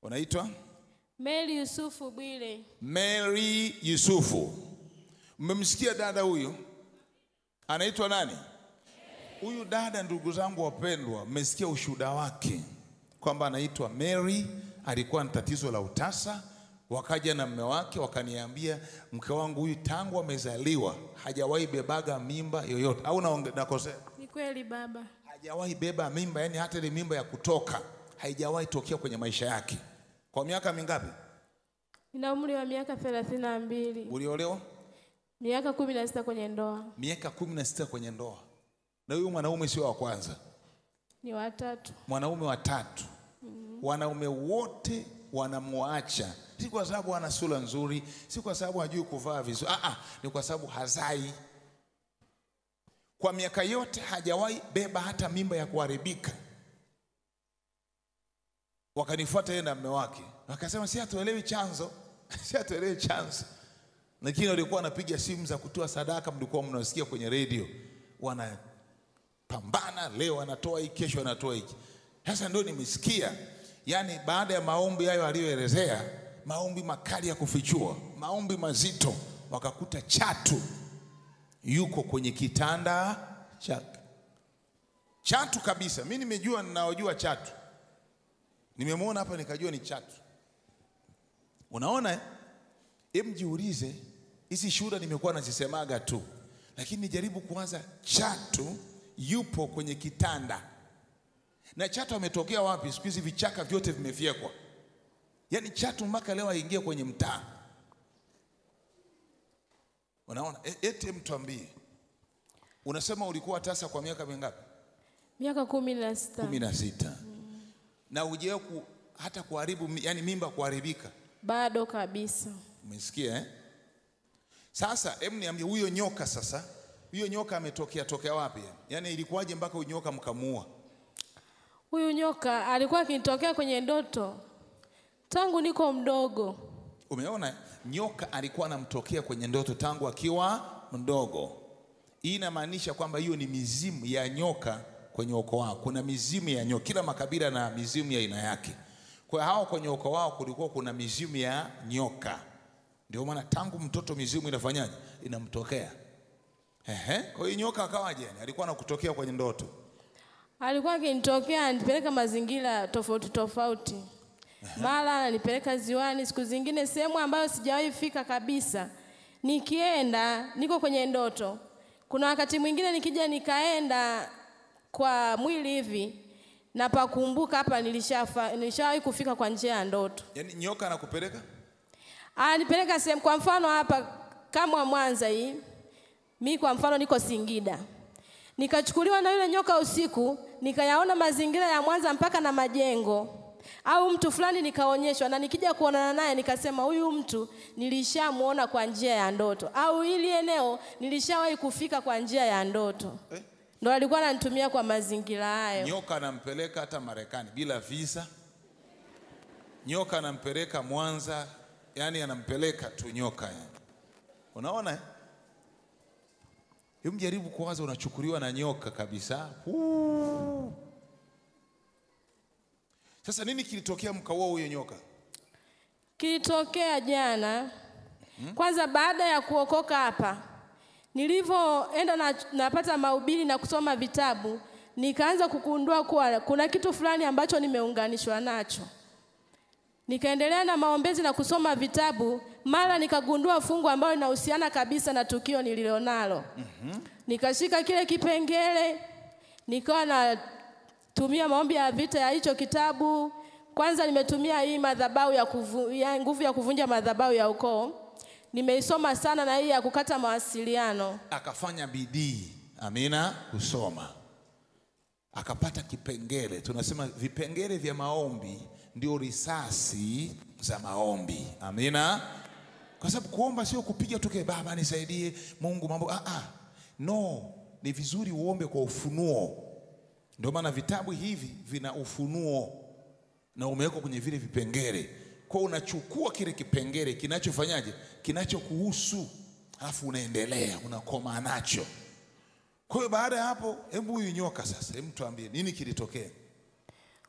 unaitwa Mary Yusufu Bwile. Mary Yusufu. Mmemsikia dada huyu anaitwa nani? Huyu dada, ndugu zangu wapendwa, mmesikia ushuhuda wake kwamba anaitwa Mary, alikuwa na tatizo la utasa. Wakaja na mme wake wakaniambia, mke wangu huyu tangu amezaliwa hajawahi bebaga mimba yoyote, au naonge- nakosea? Ni kweli baba. Hajawahi beba mimba, yani hata ile mimba ya kutoka haijawahi tokea kwenye maisha yake. Kwa miaka mingapi Nina umri wa miaka thelathini na mbili, uliolewa? miaka kumi na sita kwenye ndoa, miaka kumi na sita kwenye ndoa, na huyu mwanaume sio wa kwanza, ni watatu. mwanaume wa tatu. Wanaume wote wanamwacha, si kwa sababu ana sura nzuri, si kwa sababu hajui kuvaa vizuri, ah, ah, ni kwa sababu hazai. Kwa miaka yote hajawahi beba hata mimba ya kuharibika. Wakanifuata yeye na mme wake, wakasema si hatuelewi chanzo, si hatuelewi chanzo lakini walikuwa wanapiga simu za kutoa sadaka, mlikuwa mnasikia kwenye redio, wanapambana, leo anatoa hiki, kesho anatoa hiki. Sasa ndio nimesikia, yani baada ya maombi hayo aliyoelezea, maombi makali ya kufichua, maombi mazito, wakakuta chatu yuko kwenye kitanda chake, chatu kabisa. Mi nimejua, ninaojua chatu, nimemwona hapa nikajua ni chatu. Unaona eh? Hebu jiulize, hizi shuhuda nimekuwa nazisemaga tu, lakini nijaribu kuanza. Chatu yupo kwenye kitanda, na chatu ametokea wapi? Siku hizi vichaka vyote vimefyekwa, yaani chatu mpaka leo aingie kwenye mtaa. Unaona, E- ete mtuambie, unasema ulikuwa tasa kwa miaka mingapi? Miaka kumi na sita kumi na sita na ujewe ku, hata kuharibu, mi- yani mimba kuharibika bado kabisa. Umesikia eh? Sasa hebu niambie huyo nyoka sasa, huyo nyoka ametokea tokea wapi? Yaani ilikuwaje mpaka huyo nyoka mkamuua? Huyu nyoka alikuwa akinitokea kwenye ndoto tangu niko mdogo. Umeona eh? nyoka alikuwa anamtokea kwenye ndoto tangu akiwa mdogo. Hii inamaanisha kwamba hiyo ni mizimu ya nyoka kwenye ukoo wao. Kuna mizimu ya nyoka, kila makabila na mizimu ya aina yake. Kwa hiyo hao kwenye ukoo wao kulikuwa kuna mizimu ya nyoka, ndio maana tangu mtoto mizimu inafanyaje? Inamtokea. Ehe, kwa hiyo nyoka akawaje? Yani alikuwa anakutokea kwenye ndoto. Alikuwa akinitokea anipeleka mazingira tofauti tofauti, mara ananipeleka ziwani, siku zingine sehemu ambayo sijawahi fika kabisa. Nikienda niko kwenye ndoto. Kuna wakati mwingine nikija nikaenda kwa mwili hivi na pakumbuka hapa nilishafa, nilishawahi kufika kwa njia ya ndoto. Yaani nyoka anakupeleka Anipeleka sehemu, kwa mfano hapa kama Mwanza hii, mi kwa mfano niko Singida, nikachukuliwa na yule nyoka usiku, nikayaona mazingira ya Mwanza mpaka na majengo au mtu fulani nikaonyeshwa, na nikija kuonana naye nikasema huyu mtu nilishamuona kwa njia ya ndoto, au hili eneo nilishawahi kufika kwa njia ya ndoto. Eh? Ndo alikuwa ananitumia kwa mazingira hayo. Nyoka anampeleka hata Marekani bila visa. Nyoka anampeleka Mwanza, yani anampeleka tu nyoka yani. Unaona? eh? Hebu jaribu kuwaza unachukuliwa na nyoka kabisa. Huu. Sasa nini kilitokea mkaua huyo nyoka? Kilitokea jana. Kwanza baada ya kuokoka hapa, nilivyoenda na, napata mahubiri na kusoma vitabu, nikaanza kugundua kuwa kuna kitu fulani ambacho nimeunganishwa nacho. Nikaendelea na maombezi na kusoma vitabu, mara nikagundua fungu ambalo linahusiana kabisa na tukio nililonalo. Nikashika kile kipengele, nikawa natumia maombi ya vita ya hicho kitabu. Kwanza nimetumia hii madhabahu ya, kuvu, ya nguvu ya kuvunja madhabahu ya ukoo, nimeisoma sana, na hii ya kukata mawasiliano. Akafanya bidii, amina, kusoma akapata kipengele. Tunasema vipengele vya maombi ndio risasi za maombi, amina. Kwa sababu kuomba sio kupiga tuke, Baba nisaidie, Mungu mambo ah, ah. No, ni vizuri uombe kwa ufunuo. Ndio maana vitabu hivi vina ufunuo na umewekwa kwenye vile vipengele. Kwa hiyo unachukua kile kipengele kinachofanyaje, kinachokuhusu, alafu unaendelea unakoma nacho. Kwa hiyo baada ya hapo, hebu huyu nyoka sasa, hebu tuambie nini kilitokea?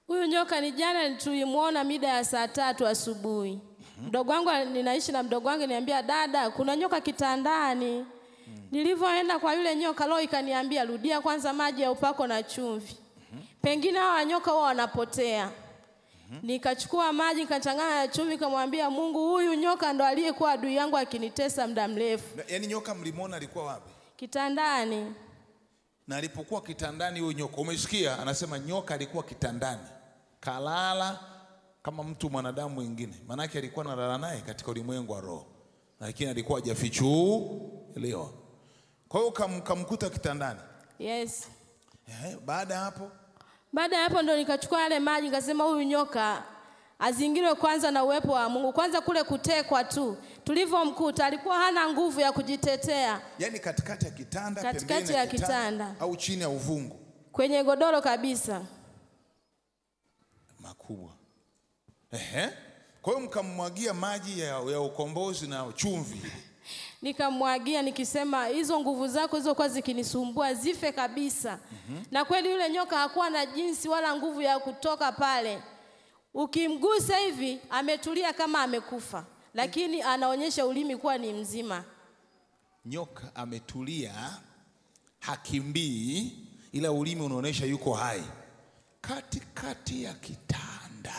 Huyu nyoka ni jana tulimwona mida ya saa tatu asubuhi. Mdogo wangu ninaishi na mdogo wangu niambia, dada, kuna nyoka kitandani. Nilivyoenda kwa yule nyoka, roho ikaniambia rudia kwanza maji ya upako na chumvi, pengine hawa nyoka huwa wanapotea. Nikachukua maji nikachanganya na chumvi, nikamwambia Mungu, huyu nyoka ndo aliyekuwa adui yangu akinitesa muda mrefu. Na- Yaani nyoka mlimwona alikuwa wapi? Kitandani Na alipokuwa kitandani huyo nyoka, umesikia? Anasema nyoka alikuwa kitandani, kalala kama mtu mwanadamu mwingine, maanake alikuwa analala naye katika ulimwengu wa roho, lakini alikuwa hajafichuliwa. Kwa hiyo kam, kamkuta kitandani. yes. Ehe, baada ya hapo Baada ya hapo ndo nikachukua yale maji nikasema, huyu nyoka azingirwe kwanza na uwepo wa Mungu. Kwanza kule kutekwa tu, tulivyomkuta alikuwa hana nguvu ya kujitetea, yaani katikati ya kitanda, Katikati pembeni ya kitanda. au chini ya uvungu kwenye godoro kabisa. makubwa. Ehe. Kwa hiyo mkammwagia maji ya, ya ukombozi na chumvi. Nikamwagia nikisema, hizo nguvu zako hizo kwa zikinisumbua zife kabisa. Na kweli yule nyoka hakuwa na jinsi wala nguvu ya kutoka pale. Ukimgusa hivi ametulia kama amekufa, lakini anaonyesha ulimi kuwa ni mzima. Nyoka ametulia, hakimbii, ila ulimi unaonyesha yuko hai katikati ya kitanda.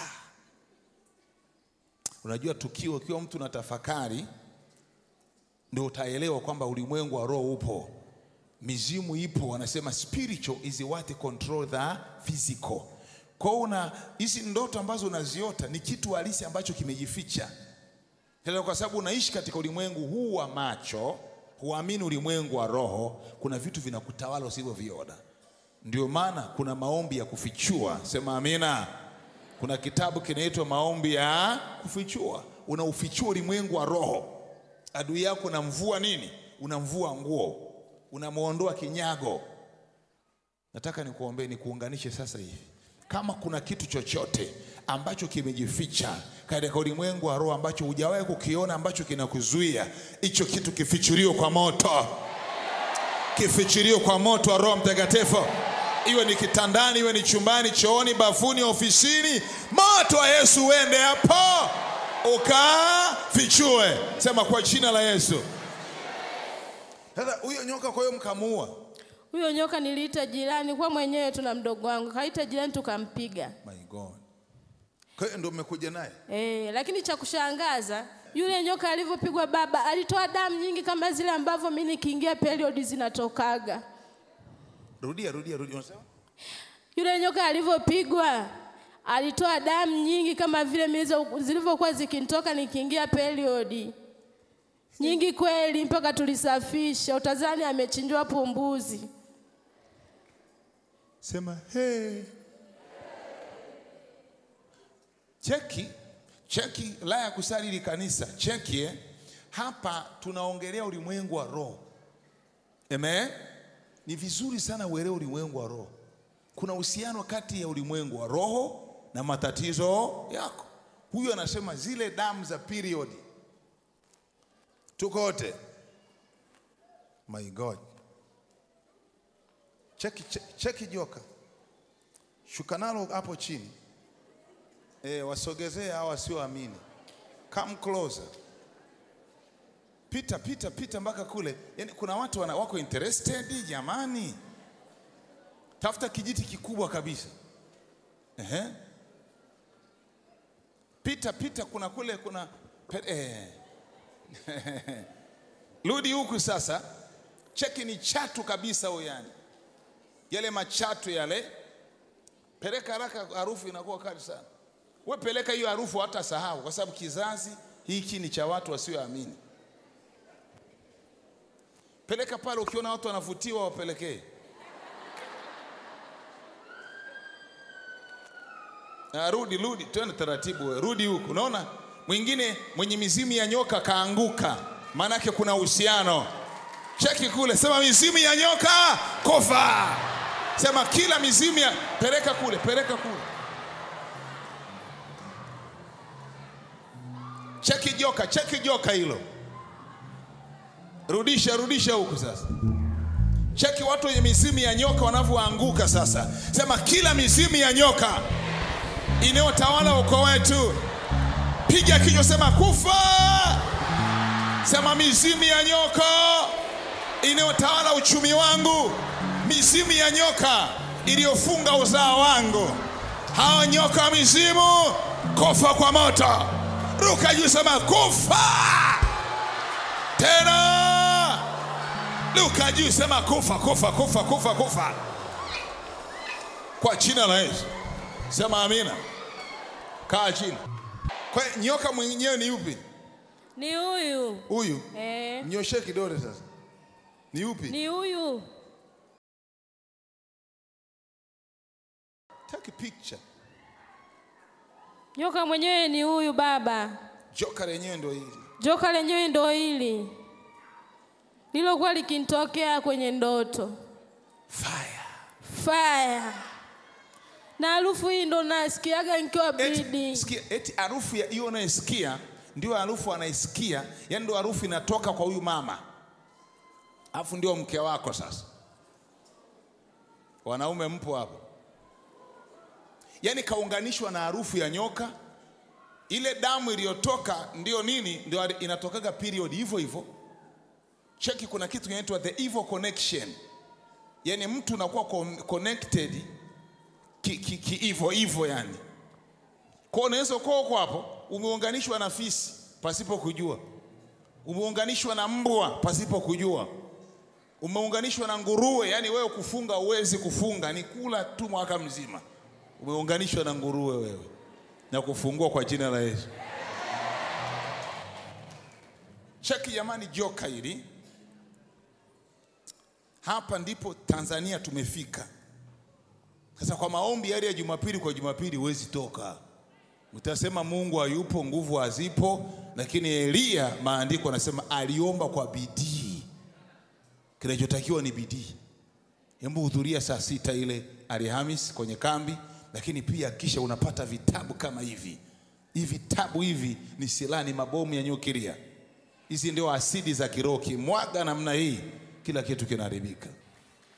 Unajua tukio, ukiwa mtu na tafakari, ndio utaelewa kwamba ulimwengu wa roho upo, mizimu ipo. Wanasema spiritual is what control the physical. Kwa hiyo una hizi ndoto ambazo unaziota ni kitu halisi ambacho kimejificha. Tena kwa sababu unaishi katika ulimwengu huu wa macho, huamini ulimwengu wa roho, kuna vitu vinakutawala usivyoviona. Ndio maana kuna maombi ya kufichua, sema amina. Kuna kitabu kinaitwa maombi ya kufichua, unaufichua ulimwengu wa roho. Adui yako unamvua nini? Unamvua nguo, unamwondoa kinyago. Nataka nikuombee, nikuunganishe sasa hivi. Kama kuna kitu chochote ambacho kimejificha katika ulimwengu wa roho ambacho hujawahi kukiona, ambacho kinakuzuia, hicho kitu kifichuliwe kwa moto, kifichuliwe kwa moto wa Roho Mtakatifu, iwe ni kitandani, iwe ni chumbani, chooni, bafuni, ofisini. Moto wa Yesu uende hapo ukafichue. Sema kwa jina la Yesu. Sasa huyo nyoka, kwa hiyo mkamuua. Huyo nyoka niliita jirani kwa mwenyewe tu na mdogo wangu, kaita jirani tukampiga. My God. Kwa hiyo ndio mmekuja naye. E, lakini cha kushangaza yule nyoka alivyopigwa baba alitoa damu nyingi kama zile ambavyo mimi nikiingia period zinatokaga. Rudia, rudia, rudia. Unasema? Yule nyoka alivyopigwa alitoa damu nyingi kama vile mimi hizo zilivyokuwa zikinitoka nikiingia period. Nyingi kweli mpaka tulisafisha. Utazani amechinjwa pumbuzi. Sema hey. Cheki, cheki la ya kusali ili kanisa. Cheki eh. Hapa tunaongelea ulimwengu wa roho. Amen. Ni vizuri sana uelewe ulimwengu wa roho. Kuna uhusiano kati ya ulimwengu wa roho na matatizo yako. Huyu anasema zile damu za period. Tuko wote. My God. Cheki, cheki, cheki joka, shuka nalo hapo chini e, wasogezee hawa wasioamini. Come closer, pita pita pita mpaka kule. Yani kuna watu wana, wako interested jamani, tafuta kijiti kikubwa kabisa. Ehe. Pita pita, kuna kule kuna pe- eh. Rudi huku sasa, cheki ni chatu kabisa huyo yani yale machatu yale, peleka haraka, harufu inakuwa kali sana. We peleka hiyo harufu, hata sahau, kwa sababu kizazi hiki ni cha watu wasioamini. Peleka pale, ukiona watu wanavutiwa, wapelekee. Ah, rudi rudi, twende taratibu, we rudi huku. Unaona mwingine mwenye mizimu ya nyoka kaanguka, maanake kuna uhusiano. Cheki kule, sema mizimu ya nyoka kufa. Sema kila mizimu ya peleka kule, peleka kule. Cheki joka, cheki joka hilo, rudisha, rudisha huku sasa. Cheki watu wenye mizimu ya nyoka wanavyoanguka sasa. Sema kila mizimu ya nyoka inayotawala ukoo wetu. Piga kichwa, sema kufa. Sema mizimu ya nyoka inayotawala uchumi wangu, mizimu ya nyoka iliyofunga uzao wangu, hao nyoka wa mizimu, kufa kwa moto. Ruka juu, sema kufa tena. Ruka juu, sema kufa, kufa, kufa, kufa, kufa kwa jina la Yesu. Sema amina. Kaa chini. Kwa hiyo nyoka mwenyewe ni yupi? Ni huyu Huyu. eh, Mnyoshe kidole sasa. Ni yupi? ni huyu. Take a picture. Nyoka mwenyewe ni huyu baba. Joka lenyewe ndio hili. Joka lenyewe ndo hili lilokuwa likinitokea kwenye ndoto Fire. fire, na harufu hii ndo nasikiaga nikiwa Eti, bidi. sikia, eti harufu ya hiyo unayesikia ndio harufu anaisikia, yani ndio harufu inatoka kwa huyu mama, alafu ndio mke wako. Sasa wanaume mpo hapo, yani kaunganishwa na harufu ya nyoka. Ile damu iliyotoka ndio nini? Ndio inatokaga period hivyo hivyo. Cheki, kuna kitu kinaitwa the evil connection, yani mtu unakuwa con- connected ki, ki, ki hivyo hivyo yani kwa unaweza kuwa uko hapo umeunganishwa na fisi pasipo kujua, umeunganishwa na mbwa pasipo kujua, umeunganishwa na nguruwe. Yani wewe kufunga uwezi kufunga, ni kula tu mwaka mzima. Umeunganishwa na nguruwe wewe, na kufungua kwa jina la Yesu. Cheki jamani, joka hili hapa ndipo Tanzania tumefika. Sasa kwa maombi yale ya Jumapili kwa Jumapili huwezi toka, utasema Mungu hayupo, nguvu hazipo. Lakini Eliya, maandiko anasema aliomba kwa bidii. Kinachotakiwa ni bidii. Hebu hudhuria saa sita ile Alhamis kwenye kambi, lakini pia kisha unapata vitabu kama hivi. Hivi vitabu hivi ni silaha, ni mabomu ya nyuklia. Hizi ndio asidi za kiroho, kimwaga namna hii, kila kitu kinaharibika.